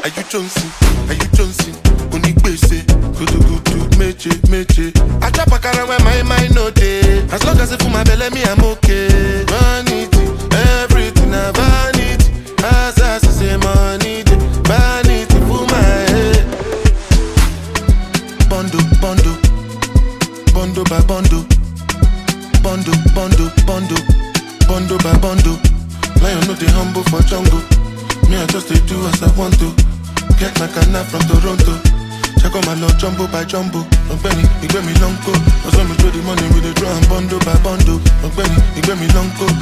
Are you Johnson? Are you Johnson? Onigbese, gudu gudu, meje meje. I chop akara when my mind no dey. As long as it full my belly, me I'm okay. Vanity, everything na vanity. As I say money, dey. vanity full my head. Bondo, bondo, bondo by bondo, bondo, bondo, bondo, bondo by bondo. Lion no dey humble for jungle. Me I just dey do as I want to. Get my canna from Toronto. Check out my lord jumbo by jumbo. Ọ̀gbẹ́ni ìgbẹ́ mi lọ́nkó. Ọ̀sán mi tó di money we dey draw am bundle by bundle. Ọ̀gbẹ́ni ìgbẹ́ mi lọ́nkó.